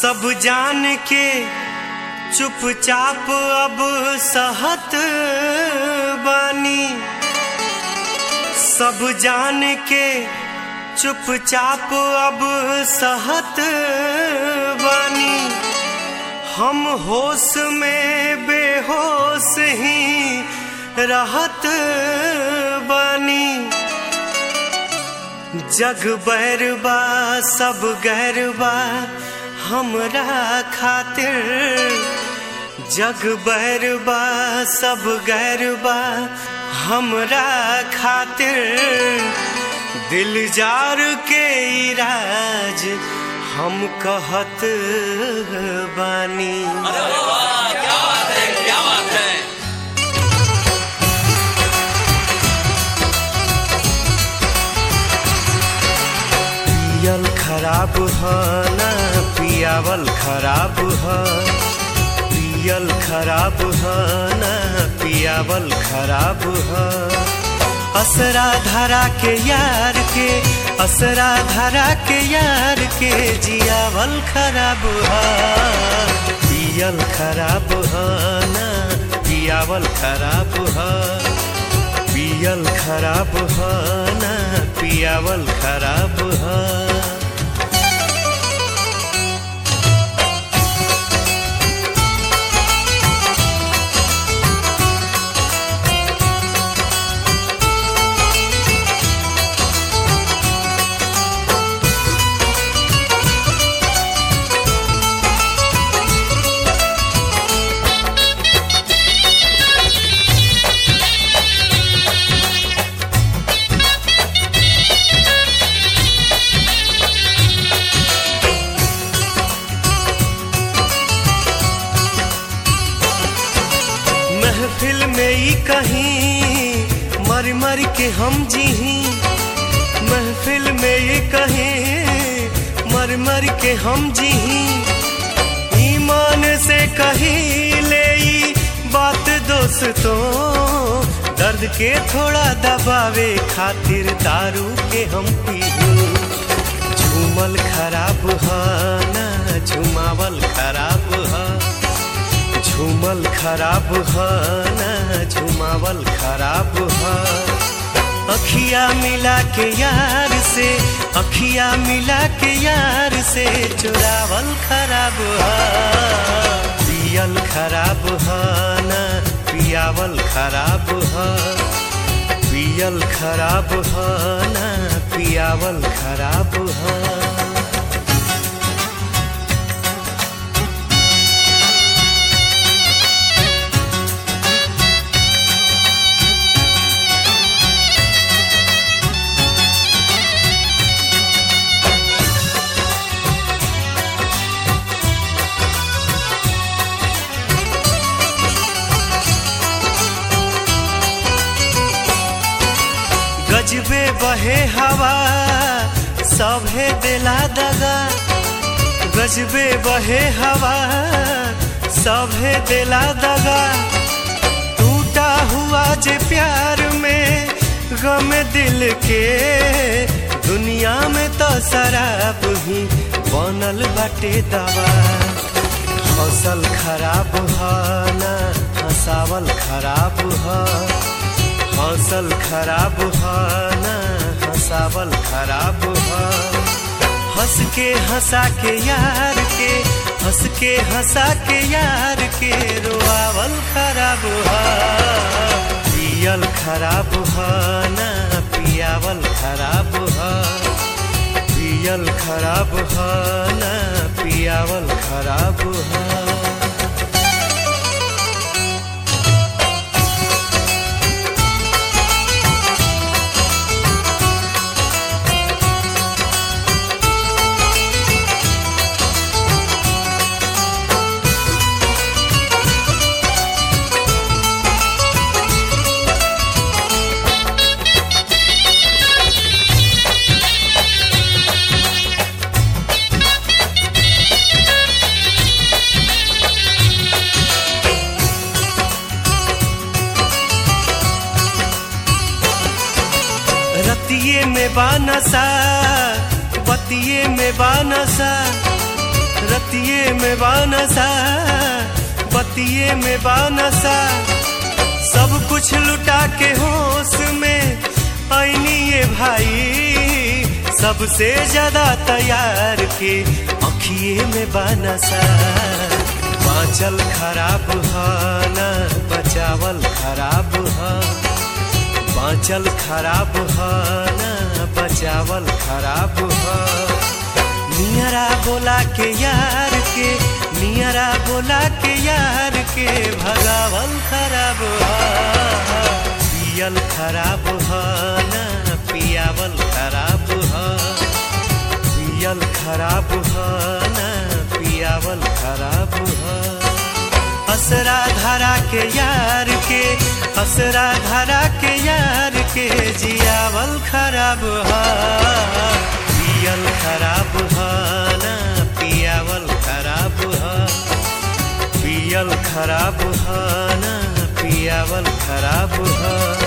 सब जान के चुपचाप अब सहत बानी सब जान के चुपचाप अब सहत बानी हम होश में बेहोश ही रहत बानी जग बैरबा सब गैरबा हमरा खातिर जग बैरबा सब गैरबा हमरा खातिर दिल जार के इराज हम कहत बानी अरे वाह क्या बात है क्या बात है पियल खराब ह ना पियावल खराब ह पियल खराब ह ना पियावल खराब ह असरा धरा के यार के असरा धरा के यार के जियावल खराब ह पियल खराब ह ना पियावल खराब ह पियल खराब ह ना पियावल खराब ह महफिल में ई कहीं मर मर के हम जीही महफिल में ये कहीं मर मर के हम जीही ईमान से कही ले ई बात दोस्तों दर्द के थोड़ा दबावे खातिर दारू के हम पीहू झूमल खराब ह ना झुमावल खराब ह झूमल खराब ह ना झुमावल खराब ह अखिया मिला के यार से अखिया मिला के यार से चुरावल खराब ह पियल खराब ह ना पियावल खराब ह पियल खराब ह ना पियावल खराब ह गजबे बहे हवा सभे दिला दगा गजबे बहे हवा सभे दिला दगा टूटा हुआ जे प्यार में गम दिल के दुनिया में तो शराब ही बनल बाटे दवा हौसल खराब ह ना हंसावल खराब ह हौसल खराब ह ना हंसावल खराब ह हंस के हंसा के यार के हंस के हंसा के यार के रोआवल खराब ह पियल खराब ह ना पियावल खराब ह पियल खराब ह ना पियावल खराब ह रतिये में बानसा बतिये में बानसा रतिये में बानसा बतिये में बानसा सब कुछ लुटा के होश में ऐनी ये भाई सबसे ज्यादा तैयार के अखिए में बानसा बाँचल खराब ह ना बचावल खराब ह बाँचल खराब ह ना बचावल खराब ह नियरा बोला के यार के नियरा बोला के यार के भगावल खराब ह पियल खराब ह ना पियावल खराब ह पियल खराब ह ना पियावल खराब ह असरा धरा के यार के असरा धरा के यार के जियावल खराब ह पियल खराब ह ना पियावल खराब ह पियल खराब ह ना पियावल खराब ह